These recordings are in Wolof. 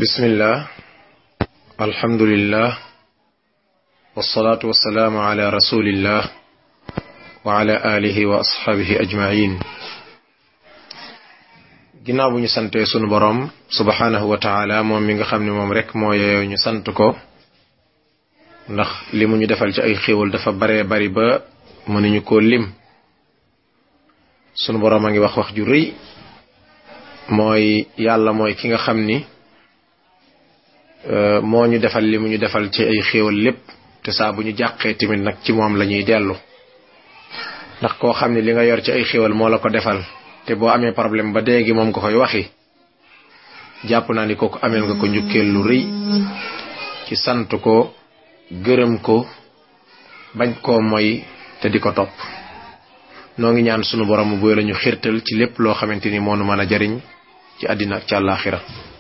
bismillah alhamdulillah wasalaatu wasalaamu ala rasulillah wa ala alihi wa asxaabihi ajmain ginnaaw bu ñu santee sunu boroom subhaanahu wa taala moom mi nga xam ne moom rek moo yeyoo ñu sant ko ndax li mu ñu defal ci ay xéewal dafa baree bari ba mënuñu koo lim sunu boroom a ngi wax wax ju rëy mooy yàlla mooy ki nga xam ni moo ñu defal li mu ñu defal ci ay xéewal lépp te saa bu ñu jàqee tamit nag ci moom la ñuy dellu ndax koo xam ne li nga yor ci ay xéewal moo la ko defal te boo amee problème ba déegi moom nga koy waxi jàpp naa ni kooku ameel nga ko njukkeel lu rëy ci sant ko gërëm ko bañ koo moy te di ko topp noo ngi ñaan sunu borom bu la ñu xirtal ci lépp loo xamante ni moo nu mën a jariñ ci àddina ak ci àllaaxira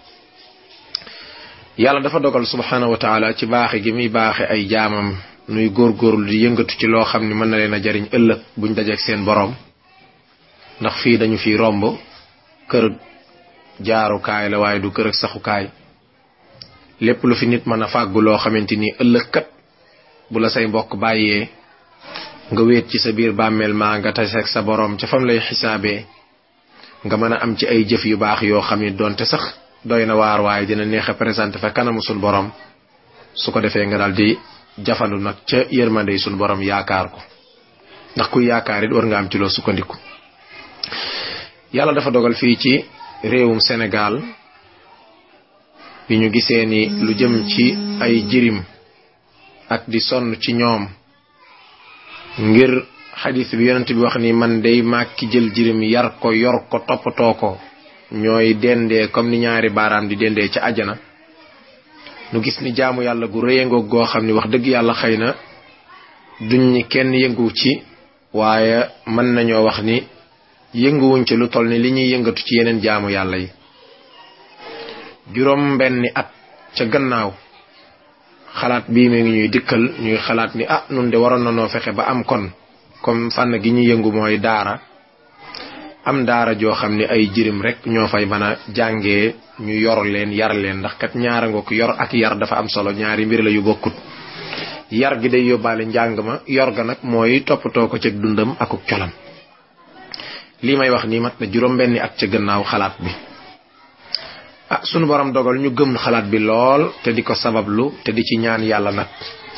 yàlla dafa dogal subhaanahu wa taala ci baaxe gi muy baaxe ay jaamam nuy góorgóorlu di yëngatu ci loo xam ni mën na leen a jariñ ëllëg buñ dajeek seen boroom ndax fii dañu fi romb kër jaarukaay la waaye du kër ak saxukaay lépp lu fi nit mën a fàggu loo xamante ni ëllëg kat bu la say mbokk bàyyee nga wéet ci sa biir bàmmeel maa nga taseeg sa boroom ca fam lay xisaabee nga mën a am ci ay jëf yu baax yoo xam ni doonte sax doy na waar waaye dina neex a présenté fa kanamu sul borom su ko defee nga daal di jafandu nag ca yërmande sul borom yaakaar ko ndax kuy yaakaar it war nga am ci loo sukkandiku. yàlla dafa dogal fii ci réewum Sénégal bi ñu gisee ni lu jëm ci ay jirim ak di sonn ci ñoom ngir xadis bi yonent bi wax ni man day màkki jël jirim yar ko yor ko toppatoo ko. ñooy dendee comme ni ñaari baaraam di dendee ca àjjana nu gis ni jaamu yàlla gu rëyangoog goo xam ni wax dëgg yàlla xëy na duñ ñi kenn yëngu ci waaye mën nañoo wax ni yënguwuñ ci lu toll ni li ñuy yëngatu ci yeneen jaamu yàlla yi juróom benni at ca gannaaw xalaat bii mi ngi ñuy dikkal ñuy xalaat ni ah nun de waroon na noo fexe ba am kon comme fànn gi ñu yëngu mooy daara am daara joo xam ne ay jirim rek ñoo fay mën a jàngee ñu yor leen yar leen ndax kat ñaara nga ko yor ak yar dafa am solo ñaari mbir la yu bokkut yar gi day yóbbaale njàng ma yor ga nag mooy toppatoo ko ceg dundam akuk colam lii may wax nii mat na juróom benni at ca gannaaw xalaat bi ah sunu borom dogal ñu gëm xalaat bi lool te di ko sabablu te di ci ñaan yàlla nag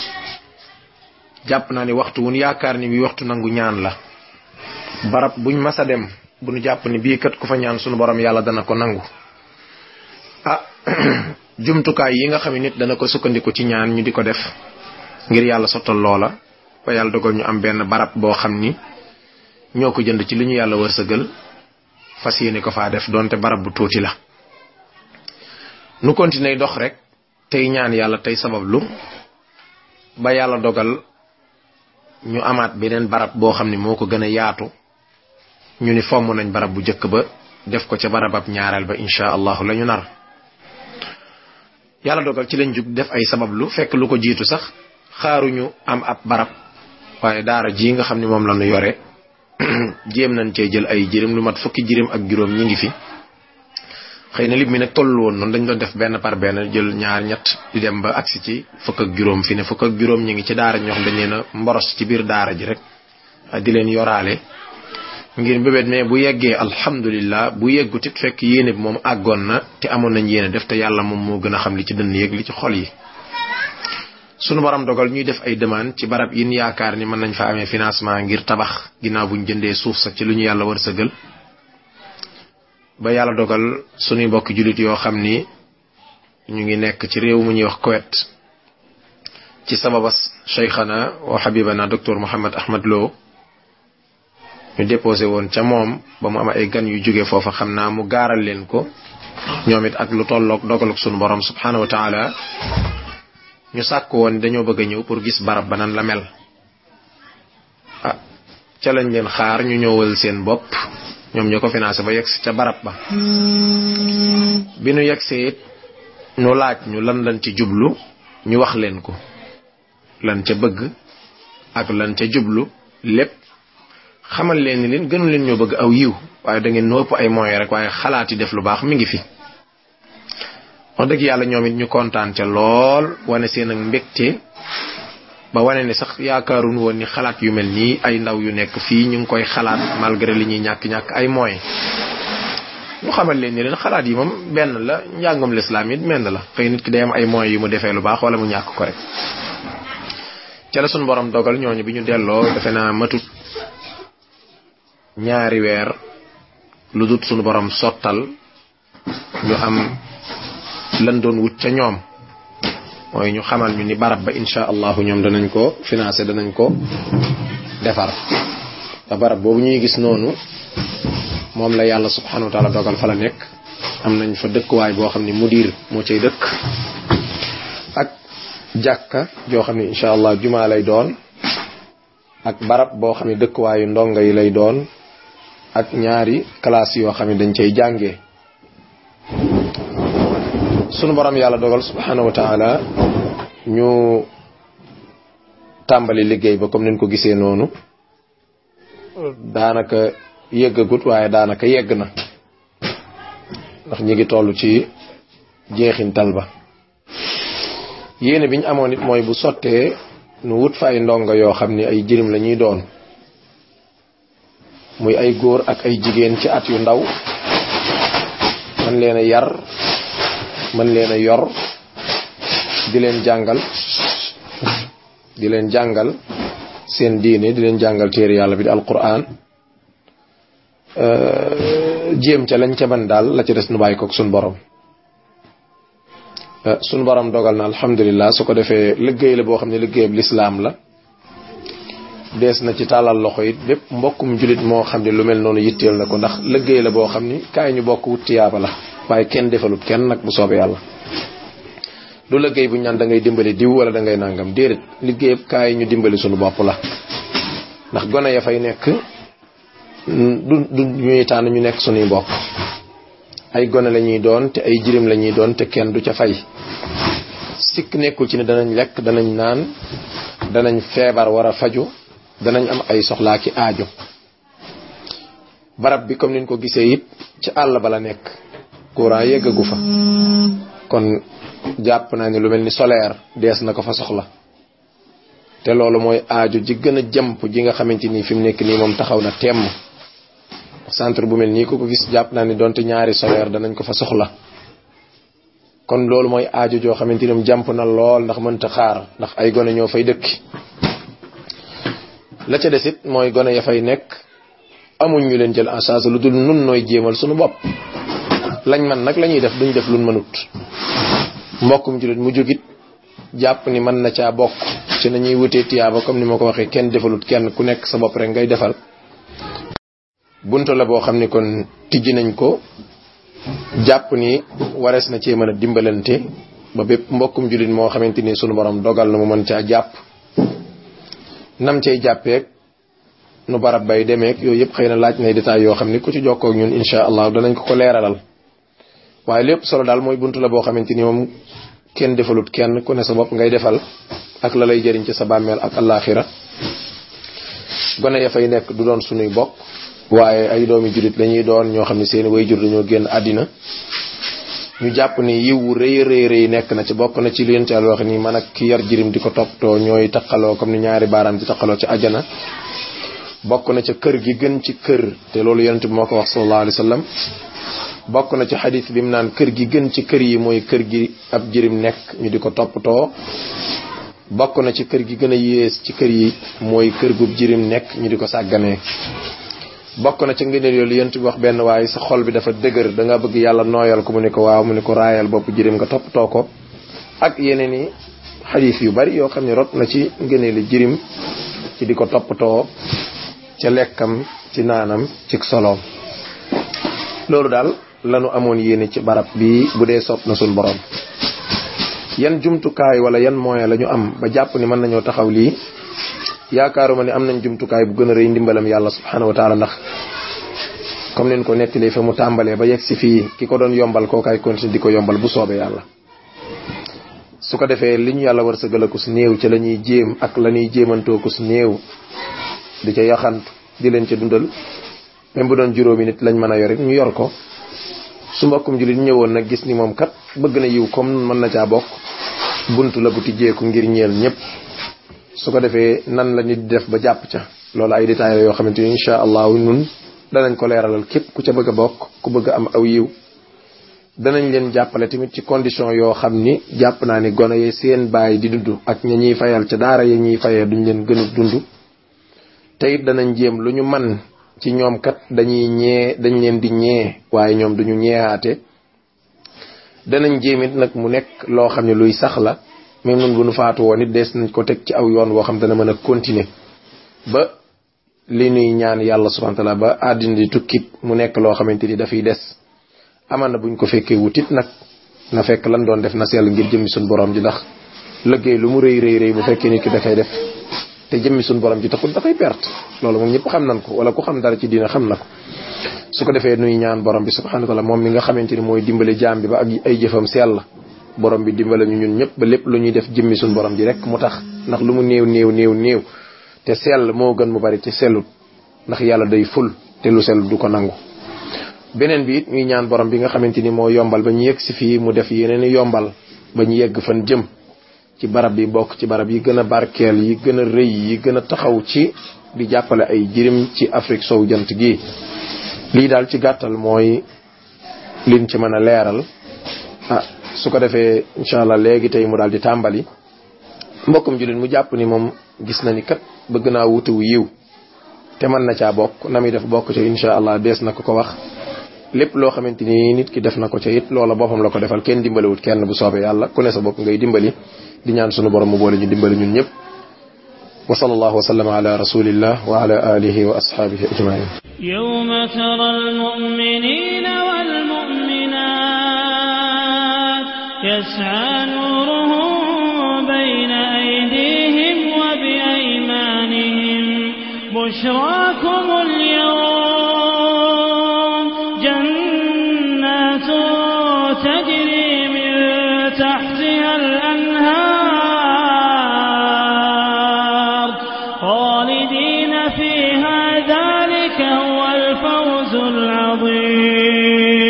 jàpp naa ni waxtu wun yaakaar ni wi waxtu nangu ñaan la barab buñ mas a dem bu nu jàpp ni bii kat ku fa ñaan sunu borom yàlla dana ko nangu ah jumtukaay yi nga xam ne nit dana ko sukkandiku ci ñaan ñu di ko def ngir yàlla sottal loola ba yàlla dogal ñu am benn barab boo xam ni ñoo ko jënd ci li ñu yàlla wërsëgal fas yéene ko faa def donte barab bu tuuti la. nu continuer dox rek tey ñaan yàlla tey sabablu ba yàlla dogal ñu amaat beneen barab boo xam ni moo ko gën a yaatu. ñu ni fomm nañ barab bu njëkk ba def ko ca barabab ñaareel ba incha allahu la ñu nar yàlla dogal ci lañ jug def ay sabablu fekk lu ko jiitu sax xaaruñu am ab barab waaye daara ji nga xam ni moom la ñu yore jéem nañ cee jël ay jirim lu mat fukki jirim ak juróom ñi ngi fi xëy na lim mi nag tollu woon noonu dañ doon def benn par benn jël ñaar ñett di dem ba agsi ci fukk ak juróom fi ne fukk ak juróom ñi ngi ci daara ñoo xam dañ leen a mboros ci biir daara ji rek di leen yoraale ngir mbébét mais bu yeggee alhamdulillah bu yeggut it fekk yéene bi moom àggoon na te amoon nañ yéene def te yàlla moom moo gën a xam li ci dënn yëg li ci xol yi sunu borom dogal ñuy def ay demande ci barab yin yaakaar ni mën nañ fa amee financement ngir tabax ginnaaw buñ jëndee suuf sax ci lu ñu yàlla wërsëgal ba yàlla dogal sunuy mbokki jullit yoo xam ni ñu ngi nekk ci réew mu ñuy wax Koweït ci sababas cheikhana wa habibana docteur Mohamed Ahmad Lo ñu déposé woon ca moom ba mu am ay gan yu jóge foofa xam naa mu gaaral leen ko ñoom it ak lu tolloog dogaluk sunu borom subhanahu wa taala ñu sàkk woon dañoo bëgg a ñëw pour gis barab ba nan la mel ah ca lañ leen xaar ñu ñëwal seen bopp ñoom ñoo ko financé ba yegsi ca barab ba bi nu yegsee it ñu laaj ñu lan lan ci jublu ñu wax leen ko lan ca bëgg ak lan ca jublu lépp xamal leen ni leen gënu leen ñoo bëgg aw yiw waaye da ngeen noo ëpp ay moyens rek waaye xalaat yi def lu baax mi ngi fi wax dëgg yàlla ñoom it ñu kontaan ca lool wane seen ak mbégte ba wane ni sax yaakaarun woon ni xalaat yu mel nii ay ndaw yu nekk fii ñu ngi koy xalaat malgré li ñuy ñàkk-ñàkk ay moyens ñu xamal leen ni leen xalaat yi moom benn la njàngum lislaam it menn la xëy nit ki day am ay moyens yu mu defee lu baax wala mu ñàkk ko rek ca la suñu borom dogal ñooñu bi ñu delloo defe naa matut ñaari weer lu dut suñu borom sottal ñu am lan doon wut ca ñoom mooy ñu xamal ñu ni barab ba insha allahu ñoom danañ ko financé danañ ko defar te barab boobu ñuy gis noonu moom la yàlla subhanahu wa taala dogal fa la nekk am nañ fa dëkkuwaay boo xam ni mudir moo cay dëkk ak jàkka joo xam ni insha allah jumaa lay doon ak barab boo xam ne dëkkuwaayu ndongo yi lay doon ak ñaari classe yoo xam ne dañ cay jàngee sunu borom yàlla dogal subhanahu wa taala ñu tàmbali liggéey ba comme niñ ko gisee noonu daanaka yeggagut waaye daanaka yegg na ndax ñi ngi toll ci jeexintal ba yéene biñ amoon it mooy bu sottee nu wut fa ay ndongo yoo xam ni ay jirim la ñuy doon muy ay góor ak ay jigéen ci at yu ndaw man leen a yar man leen a yor di leen jàngal di leen jàngal seen diine di leen jàngal téere yàlla bi di alquran jéem ca lañ ca ban daal la ca des nu bàyyi koog suñ borom suñ borom dogal na alhamdulilah su ko defee liggéey la boo xam ne liggéeyab lislaam la dees na ci tàllal loxo it bépp mbokkum julit moo xam ne lu mel noonu yitteel na ko ndax liggéey la boo xam ni kaay ñu bokk wut tiyaaba la waaye kenn defalut kenn nag bu soobee yàlla du liggéey bu ñaan da ngay dimbali diw wala da ngay nangam déedéet liggéeyab kaay ñu dimbali suñu bopp la ndax gone ya fay nekk du du ñuy tànn ñu nekk suñuy mbokk ay gone la ñuy doon te ay jirim la ñuy doon te kenn du ca fay sikk nekkul ci ne danañ lekk danañ naan danañ feebar war a faju danañ am ay soxlaa ki aajo barab bi comme niñ ko gisee it ci àll ba la nekk courant yeggagu fa kon jàpp naa ne lu mel ni solaire dees na ko fa soxla te loolu mooy aajo ji gën a jàmp ji nga xamante ni fi mu nekk nii moom taxaw na temm centre bu mel nii ku ko gis jàpp naa ni donte ñaari solaire danañ ko fa soxla kon loolu mooy aajo joo xamante ni moom jàmp na lool ndax mënta xaar ndax ay gone ñoo fay dëkki la ca desit mooy gone ya fay nekk amuñ ñu leen jël en charge lu dul nun nooy jéemal suñu bopp lañ man nag la ñuy def duñ def luñ mënut mbokkum julit mu jógit jàpp ni mën na caa bokk ci nañuy wutee tiyaaba comme ni ma ko waxee kenn defalut kenn ku nekk sa bopp rek ngay defal buntu la boo xam ni kon tijji nañ ko jàpp ni warees na cee mën a dimbalante ba bépp mbokkum julit moo xamante ni sunu borom dogal na mu mën caa jàpp nam cay jàppeek nu barab bay demeek yooyu yëpp xëy na laaj nay détails yoo xam ni ku ci jokkoo ak ñun insha allah danañ ko ko leeralal waaye lépp solo daal mooy buntu la boo xamante ni moom kenn defalut kenn ku ne sa bopp ngay defal ak la lay jëriñ ci sa bàmmeel ak alaxira gone ya fay nekk du doon sunuy bokk waaye ay doomi julit la ñuy doon ñoo xam ne seeni way jur dañoo génn àddina ñu jàpp ni yiw wu rëy rëy rëy nekk na ci bokk na ci li yent yàlla wax ni man ak ki yar jirim di ko toppatoo ñooy taqaloo comme ni ñaari baaraam di taqaloo ci ajana bokk na ca kër gi gën ci kër te loolu yonent bi moo ko wax sallallahu alayhi wa sallam bokk na ci xadis bi mu naan kër gi gën ci kër yi mooy kër gi ab jirim nekk ñu di ko toppatoo bokk na ci kër gi gën a yées ci kër yi mooy kër gu jirim nekk ñu di ko sàgganee bokk na ci ngëneel yooyu yonent bi wax benn waaye sa xol bi dafa dëgër da nga bëgg yàlla nooyal ko mu ne ko waaw mu ne ko raayal bopp jirim nga toppatoo ko ak yeneen i xadis yu bari yoo xam ne rot na ci ngëneeli jirim ci di ko toppatoo ca lekkam ci naanam ci soloom loolu daal lanu amoon yéene ci barab bi bu dee sopp na suñ borom yan jumtukaay wala yan moyen la ñu am ba jàpp ni mën nañoo taxaw lii yaakaaruma ni am nañ jumtukaay bu gën a rëy ndimbalam yàlla subhanahu wa taala ndax comme leen ko nettalee fa mu tàmbalee ba yegg si fii ki ko doon yombal kookaay continue di ko yombal bu soobee yàlla su ko defee li ñu yàlla war sa gëla ko si néew ci la ñuy jéem ak la ñuy jéemantoo ko si néew di ca yaxantu di leen ca dundal même bu doon juróomi nit lañ mën a yor it ñu yor ko su mbokkum julit ñëwoon nag gis ni moom kat bëgg na yiw comme mën na caa bokk buntu la bu tijjeeku ngir ñeel ñëpp su ko defee nan la nit di def ba jàpp ca loolu ay détails la yoo xamante ni incha allahu nun danañ ko leeralal képp ku ca bëgg a bokk ku bëgg a am aw yiw danañ leen jàppale tamit ci condition yoo xam ni jàpp naa ni gone yi seen baay di dund ak ña ñuy fayal ca daara ya ñuy fayee duñ leen gën a dund te it danañ jéem lu ñu man ci ñoom kat dañuy ñee dañ leen di ñee waaye ñoom duñu ñeewaate danañ jéem it nag mu nekk loo xam ne luy sax la même nun bu nu faatu woon it dees nañ ko teg ci aw yoon woo xam dana mën a continuer ba li nuy ñaan yàlla subhanahu wa taala ba àddina di tukkit mu nekk loo xamante ni dafay des aman na buñ ko fekkee wutit nag na fekk lan doon def na sell ngir jëmmi suñ borom ji ndax liggéey lu mu rëy rëy rëy bu fekkee nit ki dafay def te jëmmi suñ borom ji taxul dafay perte loolu moom ñëpp xam nañ ko wala ku xam dara ci diina xam na ko su ko defee nuy ñaan borom bi subhanahu wa taala moom mi nga xamante ni mooy dimbale jaam bi ba ak ay jëfam sell borom bi dimbale ñu ñun ñëpp ba lépp lu ñuy def jëmmi suñ borom ji rek mu tax ndax lu mu néew néew néew néew te sell moo gën mu bari te sellut ndax yàlla day ful te lu sellut du ko nangu beneen bi it ñuy ñaan borom bi nga xamante ni moo yombal ba ñu yegg si fii mu def yeneen i yombal ba ñu yegg fan jëm ci barab bi bokk ci barab yi gën a barkeel yi gën a rëy yi gën a taxaw ci di jàppale ay jirim ci Afrique sow jant gi lii daal ci gàttal mooy liñ ci mën a leeral ah su ko defee incha allah léegi tey mu daal di tàmbali mbokkum jullit mu jàpp ni moom gis na ni kat bëgg naa wutuwu yiw te mën na caa bokk na muy def bokk ca incha allah dees na ko ko wax lépp loo xamante ni nit ki def na ko ca it loola boppam la ko defal kenn dimbaliwut kenn bu soobee yàlla ku ne sa bopp ngay dimbali di ñaan sunu borom mu boole ñu dimbali ñun ñëpp wa sallallahu wa sallama ala rasulillah wa ala alihi wa ashabihi ajmain يوم ترى المؤمنين والمؤمنات يسعى نورهم بين أيديهم وبأيمانهم بشراكم اليوم جنات تجري من تحتها الأنهار خالدين فيها ذلك هو الفوز العظيم